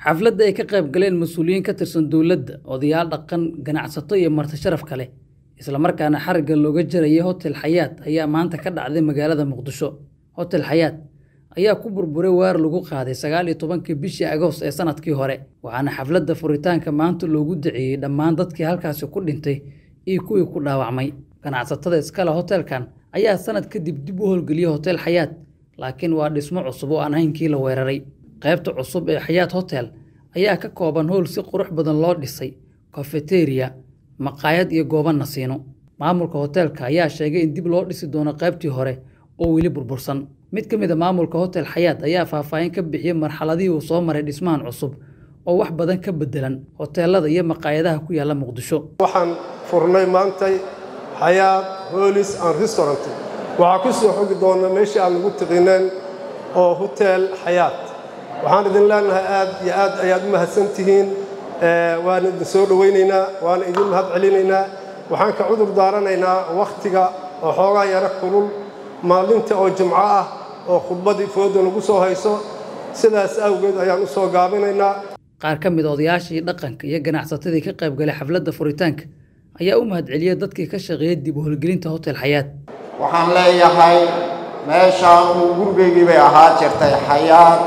xafladda ay ka qayb galeen mas-uuliyiin ka tirsan dowladda odayaal dhaqan ganacsato iyo marti sharaf kale islamarkaana xarigga looga jarayay hotel xayaat ayaa maanta ka dhacday magaalada muqdisho hotel xayaat ayaa ku burburay waar lagu qaaday sagaal iyo tobankii bishii agoost ee sanadkii hore waxaana xafladda furitaanka maanta loogu daceeyey dhammaan dadkii halkaasi ku dhintay iyo kuwii ku dhaawacmay ganacsatada iskale hotelkan ayaa sanad kadib dib u howlgeliyey hotel xayaat laakiin waa dhismo cusub oo aan haynkii la weeraray qaybta cusub ee xayaat hotel ayaa ka kooban howl si qurux badan loo dhisay kofeteriya maqaayad iyo goobo nasiino maamulka hoteelka ayaa sheegay in dib loo dhisi doono qaybtii hore oo weli burbursan mid ka mid a maamulka hotel xayaat ayaa faahfaahin ka bixiyey marxaladihii uu soo maray dhismahan cusub oo wax badan ka bedelan hoteelada iyo maqaayadaha ku yaalla muqdisho waxaan furnay maantay xayaat holis and restaurant waxaa ku soo xogi doona meeshii aan ugu tiqineen oo hotel xayaat waxaan idin leenahay aad iyo aad ayaad u mahadsan tihiin waan idin soo dhowaynaynaa waana idin mahad celinaynaa waxaan ka cudur daaranaynaa wakhtiga oo xoogaa yaro kulul maalinta oo jimco ah oo khudbaddii fooda lagu soo hayso sidaas awgeed ayaan u soo gaabinaynaa qaar ka mid a odayaashii dhaqanka iyo ganacsatadii ka qayb galay xafladda furitaanka ayaa u mahad celiyey dadkii ka shaqeeyey dib u howlgelinta hotel xayaat waxaan leeyahay meeshaan uu gurigaygii bay ahaa jirtay xayaat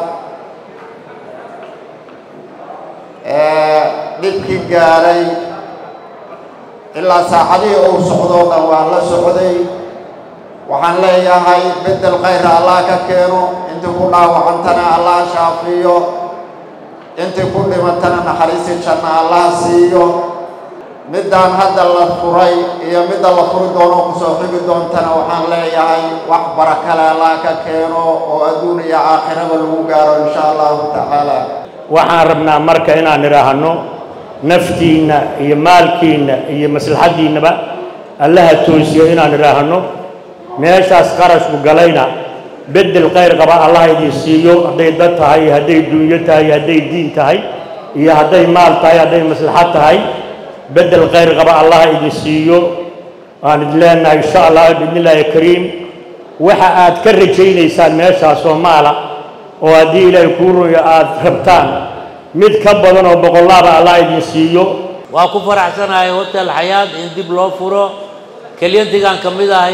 dhibkii gaadhay ilaa saacadihii uu socdoo dhan waan la socday waxaan leeyahay beddel khayra allah ka keeno intii ku dhaawacantana allah shaafiyo intii ku dhimatana naxariisi janna allah siiyo middaan hadda la furay iyo midda la furi doono kusoo xigi doontana waxaan leeyahay wax barakale allah ka keeno oo adduun iyo aakhiraba lagu gaaro insha allahu tacaala waxaan rabnaa marka inaan idhaahno naftiinna iyo maalkiinna iyo maslaxaddiinnaba allaha toosiyo inaan idhaahno meeshaas qarashku galayna beddel khayr qaba allah idin siiyo hadday dad tahay hadday dunyo tahay hadday diin tahay iyo hadday maal tahay hadday maslaxad tahay beddel khayr qaba allah idin siiyo waan idin leenahay insha allah biidnillaahi kariim waxa aad ka rajaynaysaan meeshaasoo maala oo haddii ilaahay kuu ruyo aad rabtaan mid ka badan oo boqollaaba allah idin siiyo waa ku faraxsanahay hotel xayaat in dib loo furo kelyantigaan ka mid ahay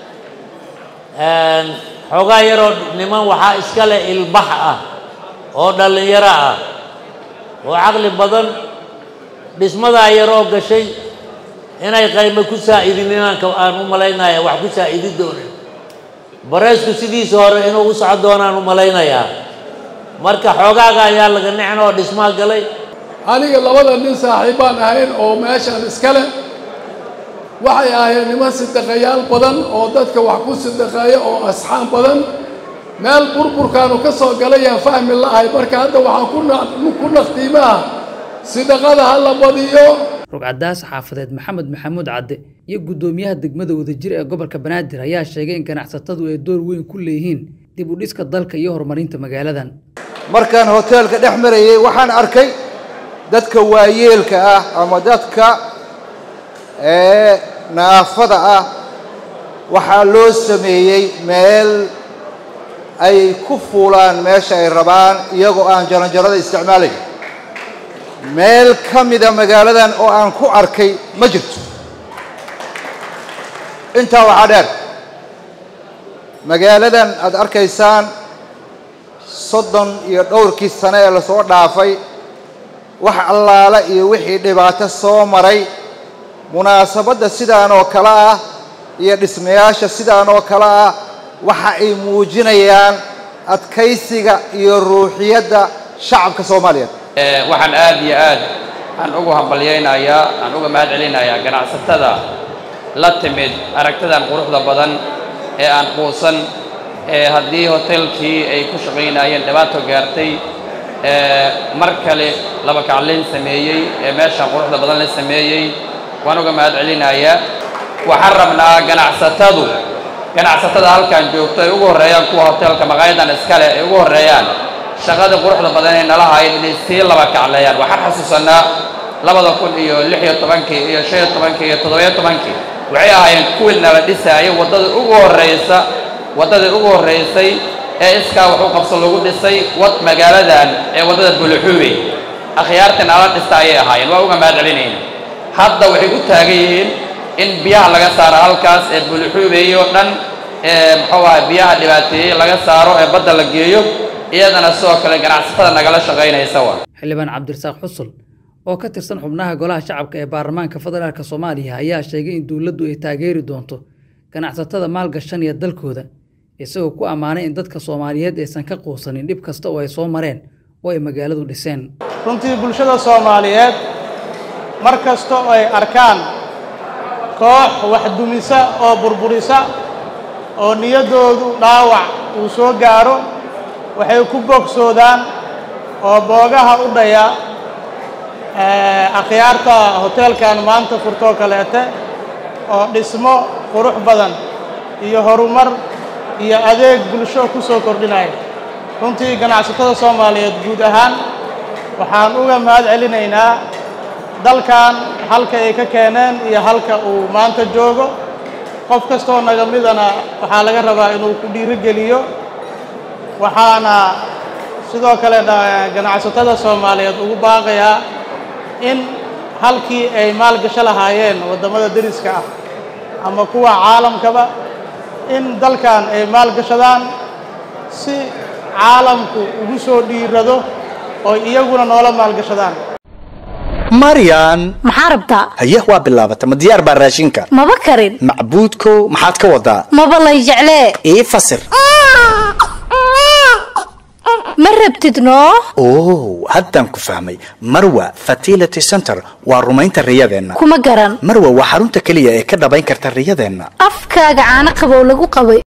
xoogaa yaroo niman waxaa iska leh ilbax ah oo dhallinyaro ah oo caqli badan dhismadaa yaroo gashay inay qaymo ku saa'idin inaanka aan u malaynaya wax ku saa'idi doonin bareysku sidiisa hore inuu u socon doonaan u malaynayaa marka xoogaaga ayaa laga nicin oo dhismaa galay aniga labada nin saaxiibbaan ahayn oo meeshaan iska leh waxay ahayd niman sidaqayaal badan oo dadka wax ku sidaqeeya oo asxaan badan meel burburkaanu ka soo galayaan fahmi la'ahay marka hadda waxaan ku naqtiimaah sidaqada ha la badiyo rugcadaas xaafadeed maxamed maxamuud cadde iyo guddoomiyaha degmada wadajir ee gobolka banaadir ayaa sheegay in ganacsatadu ay door weyn ku leeyihiin dib u dhiska dalka iyo horumarinta magaaladan markaan hoteelka dhex marayay waxaan arkay dadka waayeelka ah ama dadka naafada ah waxaa loo sameeyey meel ay ku fuulaan meesha ay rabaan iyagoo aan jaranjarada isticmaalayn meel ka mida magaaladan oo aan ku arkay ma jirto intaa waxaa dheer magaaladan aad arkaysaan soddon iyo dhowrkii sane ee lasoo dhaafay wax allaala iyo wixii dhibaato soo maray munaasabadda sidaan oo kale ah iyo dhismayaasha sidaan oo kale ah waxa ay muujinayaan adkaysiga iyo ruuxiyadda shacabka soomaaliyeed waxaan aad iyo aad aan ugu hambalyaynayaa aan uga mahad celinayaa ganacsatada la timid aragtidan quruxda badan ee aan quusan ee haddii hotelkii ay ku shaqaynayeen dhibaato gaartay mar kale laba kaclayn sameeyey ee meeshaan quruxda badan la sameeyey waan uga mahad celinayaa waxaan rabnaa ganacsatadu ganacsatada halkan joogto ay ugu horreeyaan kuwa hotelka maqaayadan iskale ay ugu horreeyaan shaqadii quruxda badan ee nala hayn inay sii laba kacleeyaan waxaan xasuusanaa labada kun iyo lix iyo tobankii iyo shan iyo tobankii iyo toddobiyo tobankii waxay ahaayeen kuwii nala dhisaayay waddada ugu horraysa waddadii ugu horraysay ee iskaa wax u qabso lagu dhisay wad magaaladan ee waddada buluxuubey akhyaartii nala dhista ayay ahaayeen waa uga mahad celinayna hadda waxay u taagan yihiin in biyaha laga saaro halkaas ee bulixuubeeye oo dhan ee muxuu ahay biyaha dhibaateeyey laga saaro ee badda la geeyo iyadana sidoo kale ganacsatada nagala shaqaynaysa waa xildhibaan cabdirasaaq xusul oo ka tirsan xubnaha golaha shacabka ee baarlamaanka federaalk soomaaliya ayaa sheegay in dowladdu ay taageeri doonto ganacsatada maalgashanaya dalkooda isagoo ku ammaanay in dadka soomaaliyeed aysan ka quusanin dhib kasta oo ay soo mareen oo ay magaaladu dhiseen runtii bulshada soomaaliyeed mar kasta oo ay arkaan koox wax dumisa oo burburisa oo niyaddoodu dhaawac uu soo gaaro waxay ku bogsoodaan oo boogaha u dhaya akhyaarta hoteelkan maanta furtoo kaleete oo dhismo qurux badan iyo horumar iyo adeeg bulsho ku soo kordhinaya runtii ganacsatada soomaaliyeed guud ahaan waxaan uga mahad celinaynaa dalkan halka ay ka keeneen iyo halka uu maanta joogo qof kastoo naga midana waxaa laga rabaa inuu ku dhiirogeliyo waxaana sidoo kale ganacsatada soomaaliyeed ugu baaqayaa in halkii ay maalgasho lahaayeen waddamada deriska ah ama kuwa caalamkaba in dalkan ay maalgashadaan si caalamku ugu soo dhiirado oo iyaguna noola maalgashadaan maryan maxaa rabtaa haye waa bilaabata ma diyaar baa raashinka maba karin macbuudkow maxaad ka wadaa maba lay jeclee ii fasir ma rabtid noo oh haddaan ku fahmay marwa fertility center waa rumaynta riyadeenna kuma garan marwa waa xarunta keliya ee ka dhabayn karta riyadeenna afkaaga caano qabow lagu qabay